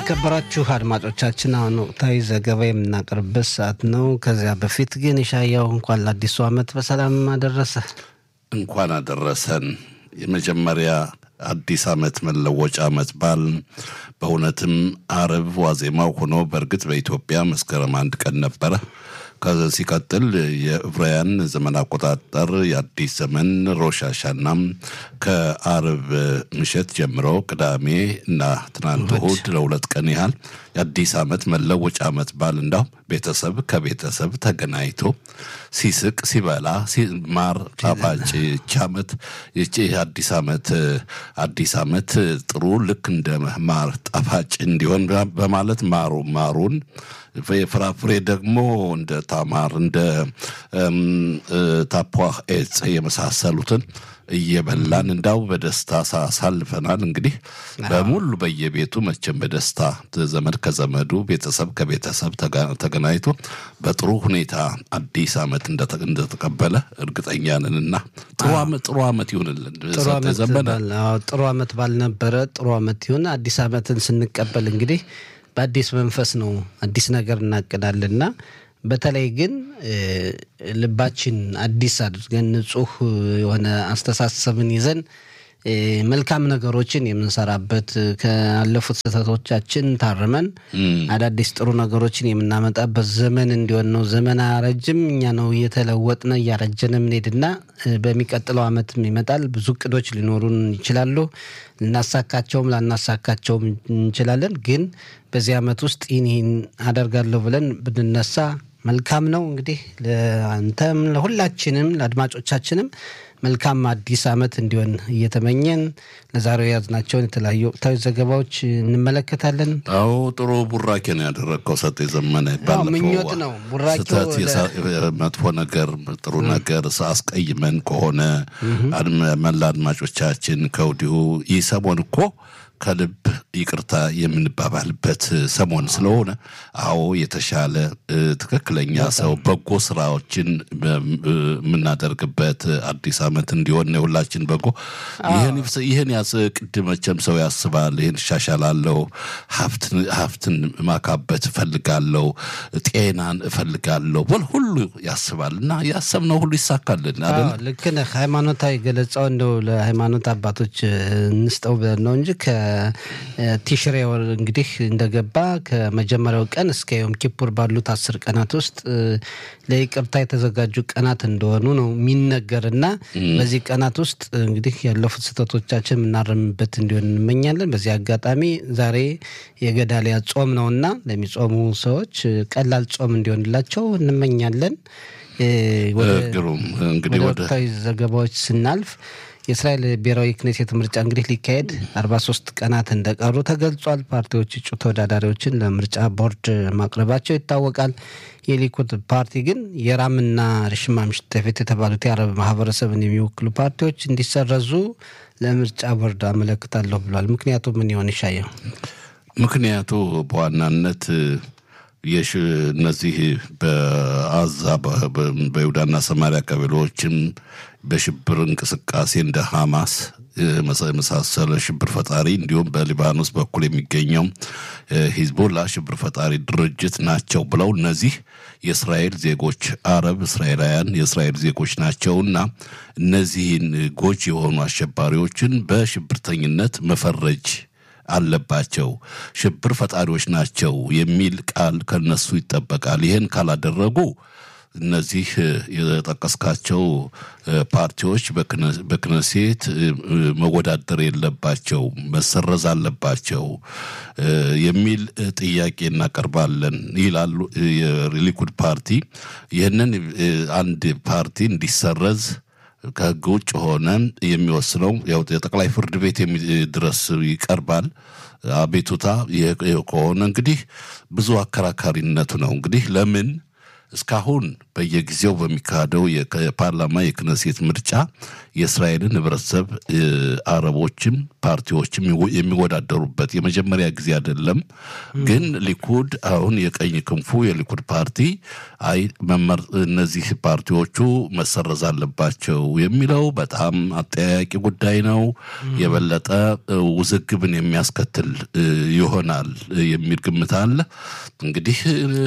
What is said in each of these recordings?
የተከበራችሁ አድማጮቻችን አሁን ወቅታዊ ዘገባ የምናቀርብበት ሰዓት ነው። ከዚያ በፊት ግን የሻያው እንኳን ለአዲሱ ዓመት በሰላም አደረሰ። እንኳን አደረሰን። የመጀመሪያ አዲስ ዓመት መለወጫ ዓመት በዓል በእውነትም አርብ ዋዜማው ሆኖ በእርግጥ በኢትዮጵያ መስከረም አንድ ቀን ነበረ። ከዚ ሲቀጥል የዕብራውያን ዘመን አቆጣጠር የአዲስ ዘመን ሮሽ ሃሻናም ከአርብ ምሽት ጀምሮ ቅዳሜ እና ትናንት እሑድ ለሁለት ቀን ያህል የአዲስ ዓመት መለወጫ ዓመት በዓል እንዳው ቤተሰብ ከቤተሰብ ተገናኝቶ ሲስቅ ሲበላ ማር ጣፋጭ ይቺ ዓመት ይቺ አዲስ ዓመት አዲስ ዓመት ጥሩ ልክ እንደ ማር ጣፋጭ እንዲሆን በማለት ማሩ ማሩን የፍራፍሬ ደግሞ እንደ ታማር እንደ ታፖህ ኤጽ የመሳሰሉትን እየበላን እንዳው በደስታ ሳሳልፈናል። እንግዲህ በሙሉ በየቤቱ መቼም በደስታ ዘመድ ከዘመዱ ቤተሰብ ከቤተሰብ ተገናኝቶ በጥሩ ሁኔታ አዲስ ዓመት እንደተቀበለ እርግጠኛ ነንና ጥሩ ዓመት ይሁንልን። ጥሩ ዓመት ባልነበረ ጥሩ ዓመት ይሁን። አዲስ ዓመትን ስንቀበል እንግዲህ በአዲስ መንፈስ ነው አዲስ ነገር እናቅዳልና በተለይ ግን ልባችን አዲስ አድርገን ንጹህ የሆነ አስተሳሰብን ይዘን መልካም ነገሮችን የምንሰራበት ካለፉት ስህተቶቻችን ታርመን አዳዲስ ጥሩ ነገሮችን የምናመጣበት ዘመን እንዲሆን ነው። ዘመን አያረጅም፣ እኛ ነው እየተለወጥነ እያረጀነ ምንሄድና በሚቀጥለው ዓመትም ይመጣል። ብዙ እቅዶች ሊኖሩን ይችላሉ። ልናሳካቸውም ላናሳካቸውም እንችላለን። ግን በዚህ ዓመት ውስጥ ይህን ይህን አደርጋለሁ ብለን ብንነሳ መልካም ነው። እንግዲህ ለአንተም ለሁላችንም ለአድማጮቻችንም መልካም አዲስ ዓመት እንዲሆን እየተመኘን ለዛሬው የያዝናቸውን የተለያዩ ወቅታዊ ዘገባዎች እንመለከታለን። አዎ ጥሩ ቡራኬ ነው ያደረግከው ሰጥ የዘመነ ምኞት ነው ቡራኬው። መጥፎ ነገር ጥሩ ነገር አስቀይመን ከሆነ መላ አድማጮቻችን ከወዲሁ ይህ ሰሞን እኮ ከልብ ይቅርታ የምንባባልበት ሰሞን ስለሆነ አዎ የተሻለ ትክክለኛ ሰው በጎ ስራዎችን የምናደርግበት አዲስ ዓመት እንዲሆን የሁላችን በጎ ይህን ያስ ቅድ መቼም ሰው ያስባል። ይህን እሻሻላለሁ፣ ሀብትን ማካበት እፈልጋለሁ፣ ጤናን እፈልጋለሁ በል ሁሉ ያስባል እና ያሰብነው ሁሉ ይሳካልን። ልክ ነህ። ሃይማኖታዊ ገለጻው እንደው ለሃይማኖት አባቶች እንስጠው ብለን ነው እንጂ ቲሽሬ ወር እንግዲህ እንደገባ ከመጀመሪያው ቀን እስከ ዮም ኪፑር ባሉት አስር ቀናት ውስጥ ለይቅርታ የተዘጋጁ ቀናት እንደሆኑ ነው የሚነገር እና በዚህ ቀናት ውስጥ እንግዲህ ያለፉት ስህተቶቻችን የምናረምበት እንዲሆን እንመኛለን። በዚህ አጋጣሚ ዛሬ የገዳሊያ ጾም ነውና ለሚጾሙ ሰዎች ቀላል ጾም እንዲሆንላቸው እንመኛለን። እንግዲህ ወደ ወቅታዊ ዘገባዎች ስናልፍ የእስራኤል ብሔራዊ ክኔሴት ምርጫ እንግዲህ ሊካሄድ 43 ቀናት እንደቀሩ ተገልጿል። ፓርቲዎች እጩ ተወዳዳሪዎችን ለምርጫ ቦርድ ማቅረባቸው ይታወቃል። የሊኩድ ፓርቲ ግን የራምና ርሽማ ምሽተፌት የተባሉት የአረብ ማህበረሰብን የሚወክሉ ፓርቲዎች እንዲሰረዙ ለምርጫ ቦርድ አመለክታለሁ ብሏል። ምክንያቱ ምን ይሆን ይሻየው? ምክንያቱ በዋናነት የሽ እነዚህ በአዛ በይሁዳና ሰማሪያ ቀበሌዎችም በሽብር እንቅስቃሴ እንደ ሐማስ የመሳሰለ ሽብር ፈጣሪ እንዲሁም በሊባኖስ በኩል የሚገኘው ሂዝቦላ ሽብር ፈጣሪ ድርጅት ናቸው ብለው እነዚህ የእስራኤል ዜጎች አረብ እስራኤላውያን የእስራኤል ዜጎች ናቸውና እነዚህን ጎጂ የሆኑ አሸባሪዎችን በሽብርተኝነት መፈረጅ አለባቸው። ሽብር ፈጣሪዎች ናቸው የሚል ቃል ከነሱ ይጠበቃል። ይህን ካላደረጉ እነዚህ የጠቀስካቸው ፓርቲዎች በክነሴት መወዳደር የለባቸው፣ መሰረዝ አለባቸው የሚል ጥያቄ እናቀርባለን ይላሉ የሊኩድ ፓርቲ። ይህንን አንድ ፓርቲ እንዲሰረዝ ከህግ ውጭ ሆነ የሚወስነው ያው የጠቅላይ ፍርድ ቤት ድረስ ይቀርባል። አቤቱታ ከሆነ እንግዲህ ብዙ አከራካሪነቱ ነው እንግዲህ ለምን እስካሁን በየጊዜው በሚካሄደው የፓርላማ የክነሴት ምርጫ የእስራኤልን ህብረተሰብ አረቦችም ፓርቲዎችም የሚወዳደሩበት የመጀመሪያ ጊዜ አይደለም። ግን ሊኩድ አሁን የቀኝ ክንፉ የሊኩድ ፓርቲ አይ መመር እነዚህ ፓርቲዎቹ መሰረዝ አለባቸው የሚለው በጣም አጠያያቂ ጉዳይ ነው። የበለጠ ውዝግብን የሚያስከትል ይሆናል የሚል ግምት አለ። እንግዲህ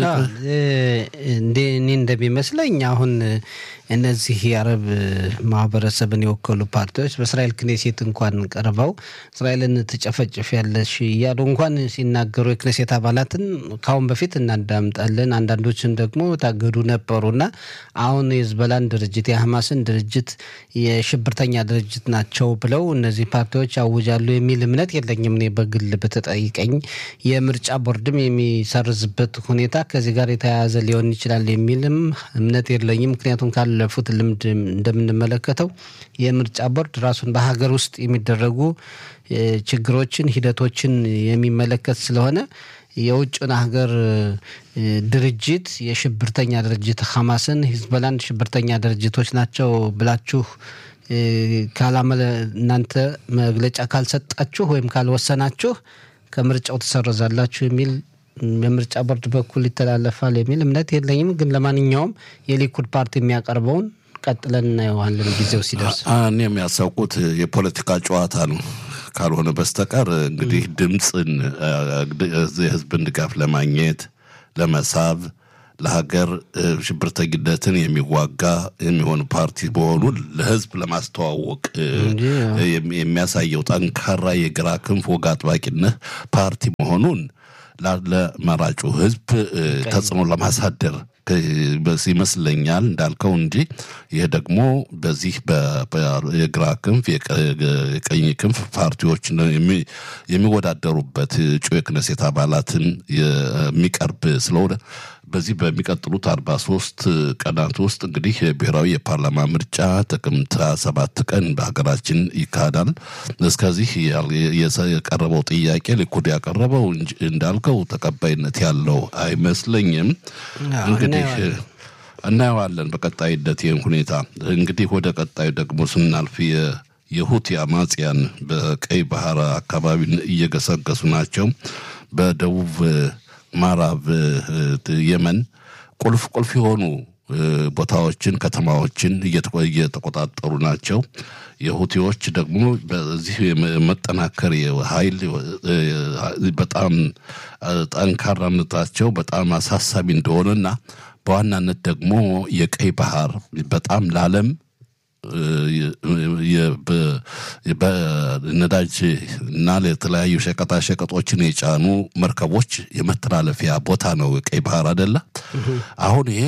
እንዴ እኔ እንደሚመስለኝ አሁን እነዚህ የአረብ ማህበረሰብን የወከሉ ፓርቲዎች በእስራኤል ክኔሴት እንኳን ቀርበው እስራኤልን ትጨፈጭፍ ያለሽ እያሉ እንኳን ሲናገሩ የክኔሴት አባላትን ካሁን በፊት እናዳምጣለን። አንዳንዶችን ደግሞ ታገዱ ነበሩና አሁን የህዝበላን ድርጅት የሐማስን ድርጅት የሽብርተኛ ድርጅት ናቸው ብለው እነዚህ ፓርቲዎች ያውጃሉ የሚል እምነት የለኝም። እኔ በግል በተጠይቀኝ የምርጫ ቦርድም የሚሰርዝበት ሁኔታ ከዚህ ጋር የተያያዘ ሊሆን ይችላል የሚልም እምነት የለኝም። ምክንያቱም ካለፉት ልምድ እንደምንመለከተው የምርጫ ቦርድ ራሱን በሀገር ውስጥ የሚደረጉ ችግሮችን፣ ሂደቶችን የሚመለከት ስለሆነ የውጭን ሀገር ድርጅት የሽብርተኛ ድርጅት ሐማስን፣ ሂዝቦላን ሽብርተኛ ድርጅቶች ናቸው ብላችሁ ካላመለ እናንተ መግለጫ ካልሰጣችሁ ወይም ካልወሰናችሁ ከምርጫው ትሰረዛላችሁ የሚል በምርጫ ቦርድ በኩል ይተላለፋል የሚል እምነት የለኝም። ግን ለማንኛውም የሊኩድ ፓርቲ የሚያቀርበውን ቀጥለን እናየዋለን ጊዜው ሲደርስ። እኔ የሚያሳውቁት የፖለቲካ ጨዋታ ነው ካልሆነ በስተቀር እንግዲህ ድምፅን የህዝብን ድጋፍ ለማግኘት ለመሳብ ለሀገር ሽብርተኝነትን የሚዋጋ የሚሆን ፓርቲ መሆኑን ለህዝብ ለማስተዋወቅ የሚያሳየው ጠንካራ የግራ ክንፍ ወግ አጥባቂነት ፓርቲ መሆኑን ለመራጩ ህዝብ ተጽዕኖ ለማሳደር ይመስለኛል እንዳልከው እንጂ ይህ ደግሞ በዚህ የግራ ክንፍ የቀኝ ክንፍ ፓርቲዎች የሚወዳደሩበት እጩ የክነሴት አባላትን የሚቀርብ ስለሆነ በዚህ በሚቀጥሉት አርባ ሶስት ቀናት ውስጥ እንግዲህ ብሔራዊ የፓርላማ ምርጫ ጥቅምት ሰባት ቀን በሀገራችን ይካሄዳል። እስከዚህ የቀረበው ጥያቄ ሊኩድ ያቀረበው እንዳልከው ተቀባይነት ያለው አይመስለኝም። እንግዲህ እናየዋለን በቀጣይነት ይህን ሁኔታ። እንግዲህ ወደ ቀጣዩ ደግሞ ስናልፍ የሁቲ አማጽያን በቀይ ባህር አካባቢ እየገሰገሱ ናቸው። በደቡብ ምዕራብ የመን ቁልፍ ቁልፍ የሆኑ ቦታዎችን፣ ከተማዎችን እየተቆጣጠሩ ናቸው። የሁቲዎች ደግሞ በዚህ መጠናከር ኃይል በጣም ጠንካራነታቸው በጣም አሳሳቢ እንደሆነና በዋናነት ደግሞ የቀይ ባህር በጣም ለዓለም በነዳጅ እና ለተለያዩ ሸቀጣ ሸቀጦችን የጫኑ መርከቦች የመተላለፊያ ቦታ ነው ቀይ ባህር አደለ። አሁን ይሄ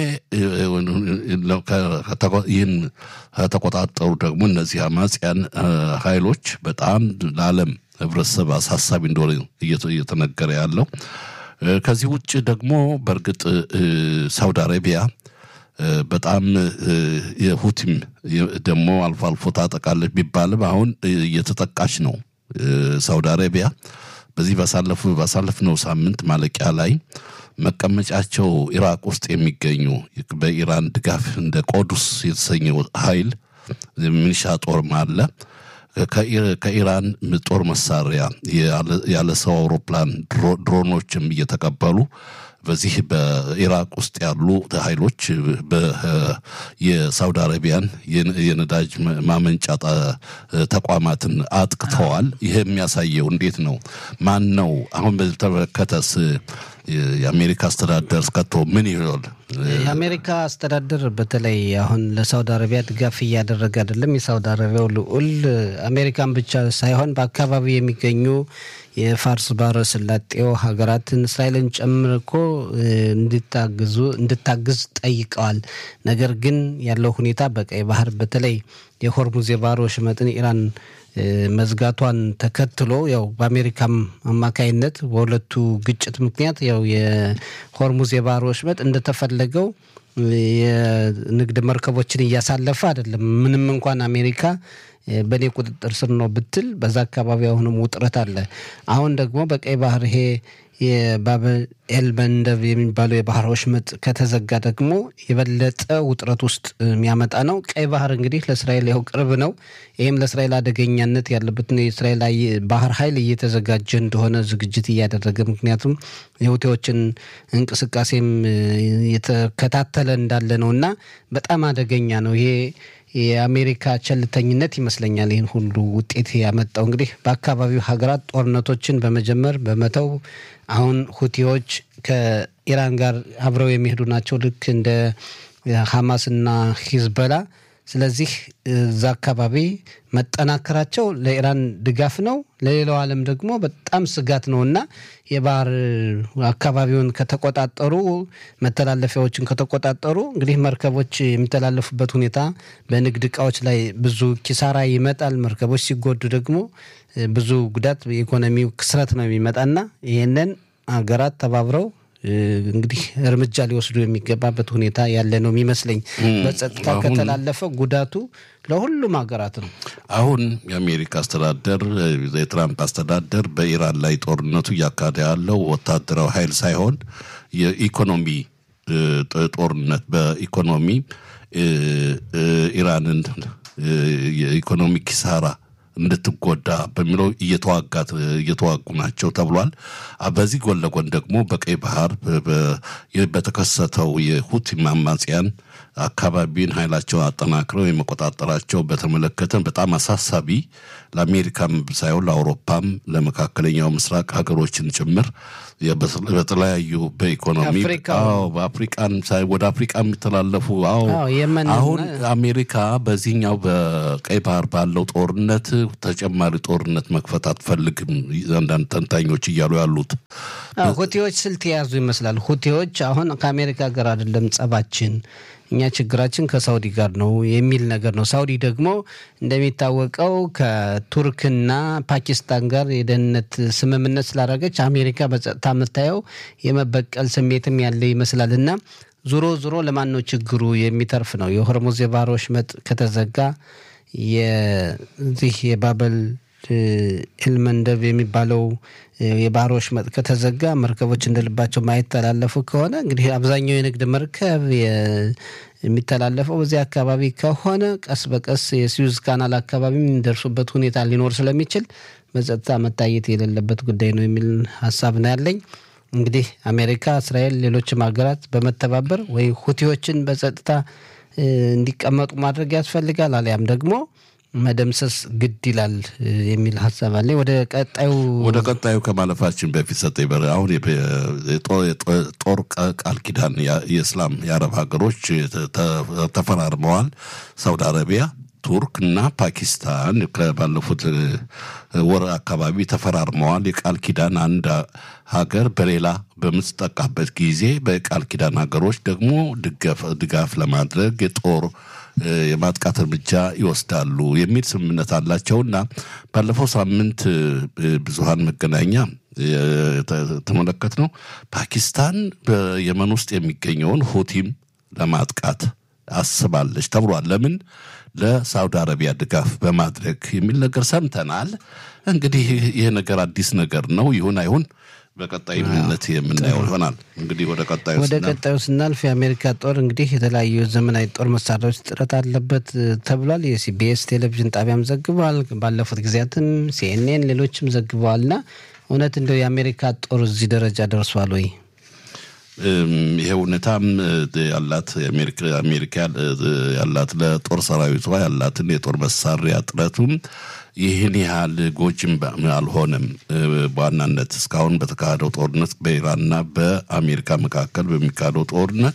ይህን ከተቆጣጠሩ ደግሞ እነዚህ አማጽያን ኃይሎች በጣም ለዓለም ህብረተሰብ አሳሳቢ እንደሆነ እየተነገረ ያለው። ከዚህ ውጭ ደግሞ በእርግጥ ሳውዲ አረቢያ በጣም የሁቲም ደግሞ አልፎ አልፎ ታጠቃለች ቢባልም አሁን እየተጠቃች ነው። ሳውዲ አረቢያ በዚህ ባሳለፍነው ሳምንት ማለቂያ ላይ መቀመጫቸው ኢራቅ ውስጥ የሚገኙ በኢራን ድጋፍ እንደ ቆዱስ የተሰኘው ኃይል ሚኒሻ ጦርም አለ ከኢራን ጦር መሳሪያ ያለ ሰው አውሮፕላን ድሮኖችም እየተቀበሉ በዚህ በኢራቅ ውስጥ ያሉ ኃይሎች የሳውዲ አረቢያን የነዳጅ ማመንጫ ተቋማትን አጥቅተዋል። ይህ የሚያሳየው እንዴት ነው? ማን ነው አሁን በተመለከተስ የአሜሪካ አስተዳደር እስከቶ ምን ይሆን? የአሜሪካ አስተዳደር በተለይ አሁን ለሳውዲ አረቢያ ድጋፍ እያደረገ አይደለም። የሳውዲ አረቢያው ልዑል አሜሪካን ብቻ ሳይሆን በአካባቢው የሚገኙ የፋርስ ባህረ ሰላጤው ሀገራትን እስራኤልን ጨምሮ እኮ እንዲታግዙ እንድታግዝ ጠይቀዋል። ነገር ግን ያለው ሁኔታ በቀይ ባህር በተለይ የሆርሙዝ የባህር ወሽመጥን ኢራን መዝጋቷን ተከትሎ ያው በአሜሪካም አማካይነት በሁለቱ ግጭት ምክንያት ያው የሆርሙዝ የባህር ወሽመጥ እንደተፈለገው የንግድ መርከቦችን እያሳለፈ አይደለም። ምንም እንኳን አሜሪካ በእኔ ቁጥጥር ስር ነው ብትል በዛ አካባቢ አሁንም ውጥረት አለ። አሁን ደግሞ በቀይ ባህር ይሄ የባበል ኤል መንደብ የሚባለው የባህር ወሽመጥ ከተዘጋ ደግሞ የበለጠ ውጥረት ውስጥ የሚያመጣ ነው። ቀይ ባህር እንግዲህ ለእስራኤል ያው ቅርብ ነው። ይህም ለእስራኤል አደገኛነት ያለበትን የእስራኤል ባህር ኃይል እየተዘጋጀ እንደሆነ ዝግጅት እያደረገ ምክንያቱም የሁቴዎችን እንቅስቃሴም የተከታተለ እንዳለ ነው እና በጣም አደገኛ ነው ይሄ የአሜሪካ ቸልተኝነት ይመስለኛል ይህን ሁሉ ውጤት ያመጣው። እንግዲህ በአካባቢው ሀገራት ጦርነቶችን በመጀመር በመተው አሁን ሁቲዎች ከኢራን ጋር አብረው የሚሄዱ ናቸው ልክ እንደ ሐማስና ሂዝበላ። ስለዚህ እዛ አካባቢ መጠናከራቸው ለኢራን ድጋፍ ነው፣ ለሌላው ዓለም ደግሞ በጣም ስጋት ነው እና የባህር አካባቢውን ከተቆጣጠሩ መተላለፊያዎችን ከተቆጣጠሩ እንግዲህ መርከቦች የሚተላለፉበት ሁኔታ በንግድ እቃዎች ላይ ብዙ ኪሳራ ይመጣል። መርከቦች ሲጎዱ ደግሞ ብዙ ጉዳት፣ የኢኮኖሚው ክስረት ነው የሚመጣና ይህንን ሀገራት ተባብረው እንግዲህ እርምጃ ሊወስዱ የሚገባበት ሁኔታ ያለ ነው የሚመስለኝ። በጸጥታ ከተላለፈ ጉዳቱ ለሁሉም ሀገራት ነው። አሁን የአሜሪካ አስተዳደር የትራምፕ አስተዳደር በኢራን ላይ ጦርነቱ እያካሄደ ያለው ወታደራዊ ኃይል ሳይሆን የኢኮኖሚ ጦርነት በኢኮኖሚ ኢራንን የኢኮኖሚ ኪሳራ እንድትጎዳ በሚለው እየተዋጋት እየተዋጉ ናቸው ተብሏል። በዚህ ጎን ለጎን ደግሞ በቀይ ባህር በተከሰተው የሁቲ አማጽያን አካባቢን ኃይላቸውን አጠናክረው የመቆጣጠራቸው በተመለከተ በጣም አሳሳቢ ለአሜሪካም ሳይሆን ለአውሮፓም ለመካከለኛው ምስራቅ ሀገሮችን ጭምር በተለያዩ በኢኮኖሚ በአፍሪቃን ወደ አፍሪቃ የሚተላለፉ አዎ አሁን አሜሪካ በዚህኛው በቀይ ባህር ባለው ጦርነት ተጨማሪ ጦርነት መክፈት አትፈልግም። አንዳንድ ተንታኞች እያሉ ያሉት ሁቴዎች ስልት የያዙ ይመስላል። ሁቴዎች አሁን ከአሜሪካ ጋር አይደለም ጸባችን እኛ ችግራችን ከሳውዲ ጋር ነው የሚል ነገር ነው። ሳውዲ ደግሞ እንደሚታወቀው ከቱርክና ፓኪስታን ጋር የደህንነት ስምምነት ስላደረገች አሜሪካ በጸጥታ የምታየው የመበቀል ስሜትም ያለ ይመስላል እና ዞሮ ዞሮ ለማን ነው ችግሩ የሚተርፍ ነው። የሆርሙዝ የባህር ወሽመጥ ከተዘጋ የዚህ የባበል ኤልመንደብ የሚባለው የባህር ወሽመጥ ከተዘጋ መርከቦች እንደልባቸው ማይተላለፉ ከሆነ እንግዲህ አብዛኛው የንግድ መርከብ የሚተላለፈው በዚህ አካባቢ ከሆነ ቀስ በቀስ የስዊዝ ካናል አካባቢ የሚደርሱበት ሁኔታ ሊኖር ስለሚችል በጸጥታ መታየት የሌለበት ጉዳይ ነው የሚል ሀሳብ ነው ያለኝ። እንግዲህ አሜሪካ፣ እስራኤል፣ ሌሎችም ሀገራት በመተባበር ወይ ሁቲዎችን በጸጥታ እንዲቀመጡ ማድረግ ያስፈልጋል አሊያም ደግሞ መደምሰስ ግድ ይላል የሚል ሀሳብ አለ። ወደ ቀጣዩ ወደ ቀጣዩ ከማለፋችን በፊት ሰጠኝ በር አሁን ጦር ቃል ኪዳን የእስላም የአረብ ሀገሮች ተፈራርመዋል። ሳውዲ አረቢያ፣ ቱርክ እና ፓኪስታን ባለፉት ወር አካባቢ ተፈራርመዋል። የቃል ኪዳን አንድ ሀገር በሌላ በምትጠቃበት ጊዜ በቃል ኪዳን ሀገሮች ደግሞ ድጋፍ ለማድረግ የጦር የማጥቃት እርምጃ ይወስዳሉ የሚል ስምምነት አላቸውና ባለፈው ሳምንት ብዙሃን መገናኛ ተመለከት ነው ፓኪስታን በየመን ውስጥ የሚገኘውን ሁቲም ለማጥቃት አስባለች ተብሏል። ለምን? ለሳውዲ አረቢያ ድጋፍ በማድረግ የሚል ነገር ሰምተናል። እንግዲህ ይህ ነገር አዲስ ነገር ነው። ይሁን አይሁን በቀጣይነት የምናየው ይሆናል። እንግዲህ ወደ ቀጣዩ ወደ ቀጣዩ ስናልፍ የአሜሪካ ጦር እንግዲህ የተለያዩ ዘመናዊ ጦር መሳሪያዎች ጥረት አለበት ተብሏል። የሲቢኤስ ቴሌቪዥን ጣቢያም ዘግበዋል። ባለፉት ጊዜያትም ሲኤንኤን፣ ሌሎችም ዘግበዋልና እውነት እንደው የአሜሪካ ጦር እዚህ ደረጃ ደርሷል ወይ? ይሄ እውነታም ያላት አሜሪካ ያላት ለጦር ሰራዊቷ ያላትን የጦር መሳሪያ ጥረቱም ይህን ያህል ጎጅም አልሆነም። በዋናነት እስካሁን በተካሄደው ጦርነት በኢራንና በአሜሪካ መካከል በሚካሄደው ጦርነት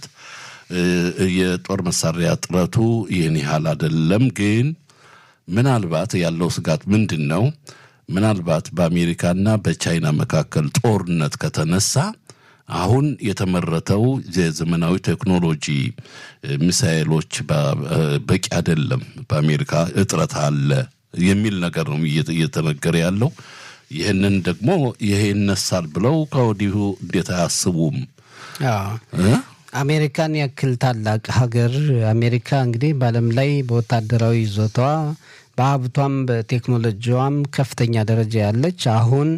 የጦር መሳሪያ ጥረቱ ይህን ያህል አይደለም። ግን ምናልባት ያለው ስጋት ምንድን ነው? ምናልባት በአሜሪካና በቻይና መካከል ጦርነት ከተነሳ አሁን የተመረተው የዘመናዊ ቴክኖሎጂ ሚሳኤሎች በቂ አይደለም፣ በአሜሪካ እጥረት አለ የሚል ነገር ነው እየተነገረ ያለው። ይህንን ደግሞ ይሄ ይነሳል ብለው ከወዲሁ እንዴት አያስቡም? አሜሪካን ያክል ታላቅ ሀገር አሜሪካ እንግዲህ በዓለም ላይ በወታደራዊ ይዞታዋ በሀብቷም በቴክኖሎጂዋም ከፍተኛ ደረጃ ያለች አሁን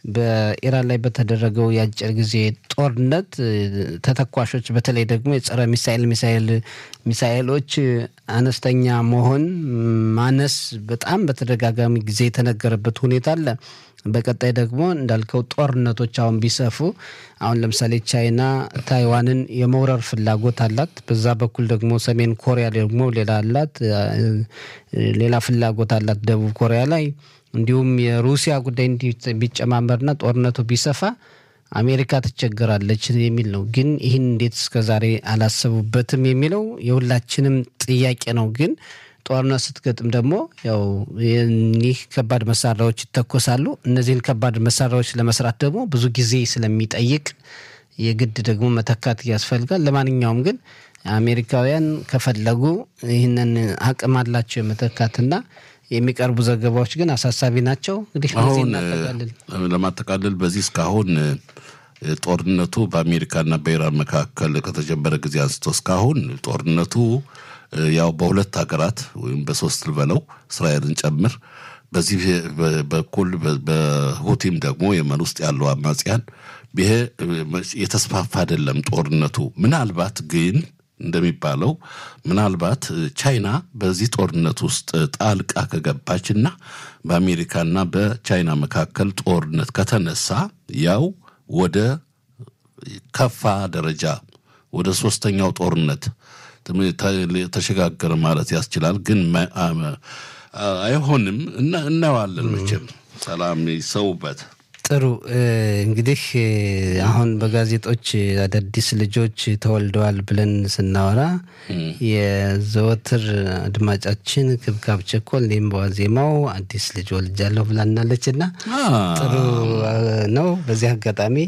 በኢራን ላይ በተደረገው የአጭር ጊዜ ጦርነት ተተኳሾች በተለይ ደግሞ የጸረ ሚሳኤል ሚሳኤል ሚሳኤሎች አነስተኛ መሆን ማነስ በጣም በተደጋጋሚ ጊዜ የተነገረበት ሁኔታ አለ። በቀጣይ ደግሞ እንዳልከው ጦርነቶች አሁን ቢሰፉ አሁን ለምሳሌ ቻይና ታይዋንን የመውረር ፍላጎት አላት። በዛ በኩል ደግሞ ሰሜን ኮሪያ ደግሞ ሌላ አላት፣ ሌላ ፍላጎት አላት ደቡብ ኮሪያ ላይ። እንዲሁም የሩሲያ ጉዳይ እንዲህ ቢጨማመርና ጦርነቱ ቢሰፋ አሜሪካ ትቸገራለች የሚል ነው። ግን ይህን እንዴት እስከዛሬ አላሰቡበትም የሚለው የሁላችንም ጥያቄ ነው። ግን ጦርነት ስትገጥም ደግሞ ያው ይህ ከባድ መሳሪያዎች ይተኮሳሉ። እነዚህን ከባድ መሳሪያዎች ለመስራት ደግሞ ብዙ ጊዜ ስለሚጠይቅ የግድ ደግሞ መተካት ያስፈልጋል። ለማንኛውም ግን አሜሪካውያን ከፈለጉ ይህንን አቅም አላቸው የመተካትና የሚቀርቡ ዘገባዎች ግን አሳሳቢ ናቸው። እንግዲህ አሁን ለማጠቃለል በዚህ እስካሁን ጦርነቱ በአሜሪካና በኢራን መካከል ከተጀመረ ጊዜ አንስቶ እስካሁን ጦርነቱ ያው በሁለት ሀገራት ወይም በሶስት ልበለው እስራኤልን ጨምር በዚህ በኩል በሁቲም ደግሞ የመን ውስጥ ያለው አማጽያን ይሄ የተስፋፋ አይደለም ጦርነቱ። ምናልባት ግን እንደሚባለው ምናልባት ቻይና በዚህ ጦርነት ውስጥ ጣልቃ ከገባች እና በአሜሪካና በቻይና መካከል ጦርነት ከተነሳ ያው ወደ ከፋ ደረጃ ወደ ሶስተኛው ጦርነት ተሸጋገረ ማለት ያስችላል። ግን አይሆንም። እናየዋለን መቼም ሰላም ይሰውበት። ጥሩ እንግዲህ አሁን በጋዜጦች አዳዲስ ልጆች ተወልደዋል ብለን ስናወራ የዘወትር አድማጫችን ክብካብ ቸኮል እኔም በዋዜማው አዲስ ልጅ ወልጃለሁ ብላናለች እና ጥሩ ነው። በዚህ አጋጣሚ